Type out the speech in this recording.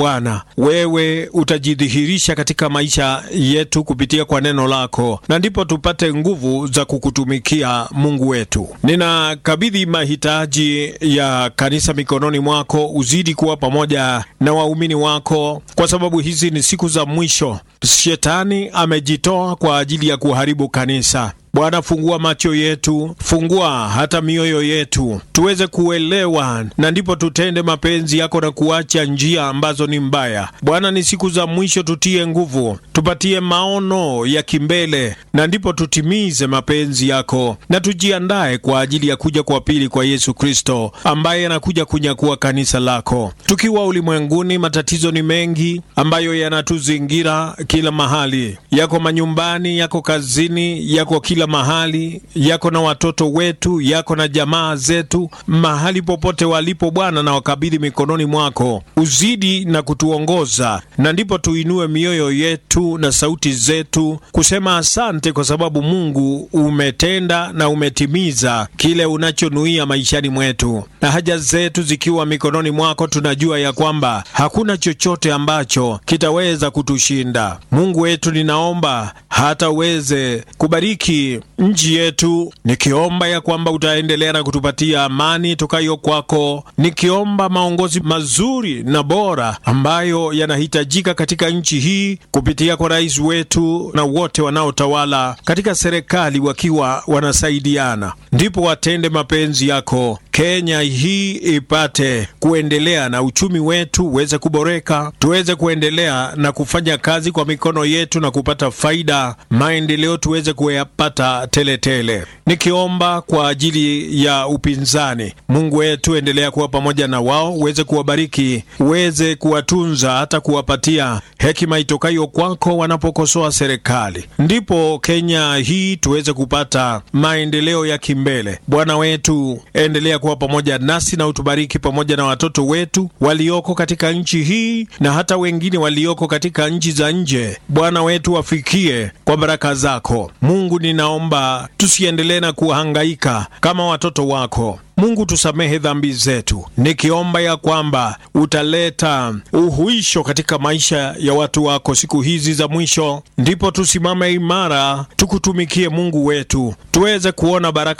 Bwana, wewe utajidhihirisha katika maisha yetu kupitia kwa neno lako, na ndipo tupate nguvu za kukutumikia Mungu wetu. Ninakabidhi mahitaji ya kanisa mikononi mwako, uzidi kuwa pamoja na waumini wako, kwa sababu hizi ni siku za mwisho. Shetani amejitoa kwa ajili ya kuharibu kanisa. Bwana, fungua macho yetu, fungua hata mioyo yetu tuweze kuelewa, na ndipo tutende mapenzi yako na kuacha njia ambazo ni mbaya. Bwana, ni siku za mwisho, tutie nguvu, tupatie maono ya kimbele, na ndipo tutimize mapenzi yako na tujiandae kwa ajili ya kuja kwa pili kwa Yesu Kristo, ambaye anakuja kunyakua kanisa lako. Tukiwa ulimwenguni, matatizo ni mengi ambayo yanatuzingira kila mahali, yako manyumbani, yako kazini, yako kila mahali yako na watoto wetu, yako na jamaa zetu, mahali popote walipo Bwana, na wakabidhi mikononi mwako, uzidi na kutuongoza, na ndipo tuinue mioyo yetu na sauti zetu kusema asante, kwa sababu Mungu umetenda na umetimiza kile unachonuia maishani mwetu, na haja zetu zikiwa mikononi mwako, tunajua ya kwamba hakuna chochote ambacho kitaweza kutushinda. Mungu wetu, ninaomba hata uweze kubariki nchi yetu, nikiomba ya kwamba utaendelea na kutupatia amani tokayo kwako, nikiomba maongozi mazuri na bora ambayo yanahitajika katika nchi hii kupitia kwa rais wetu na wote wanaotawala katika serikali, wakiwa wanasaidiana, ndipo watende mapenzi yako. Kenya hii ipate kuendelea na uchumi wetu uweze kuboreka, tuweze kuendelea na kufanya kazi kwa mikono yetu na kupata faida, maendeleo tuweze kuyapata teletele. Nikiomba kwa ajili ya upinzani, Mungu wetu, endelea kuwa pamoja na wao, uweze kuwabariki, uweze kuwatunza, hata kuwapatia hekima itokayo kwako wanapokosoa serikali, ndipo Kenya hii tuweze kupata maendeleo ya kimbele. Bwana wetu, endelea kuwa pamoja nasi na utubariki pamoja na watoto wetu walioko katika nchi hii na hata wengine walioko katika nchi za nje. Bwana wetu, wafikie kwa baraka zako. Mungu, ninaomba tusiendelee na kuhangaika kama watoto wako. Mungu, tusamehe dhambi zetu, nikiomba ya kwamba utaleta uhuisho katika maisha ya watu wako siku hizi za mwisho, ndipo tusimame imara tukutumikie Mungu wetu, tuweze kuona baraka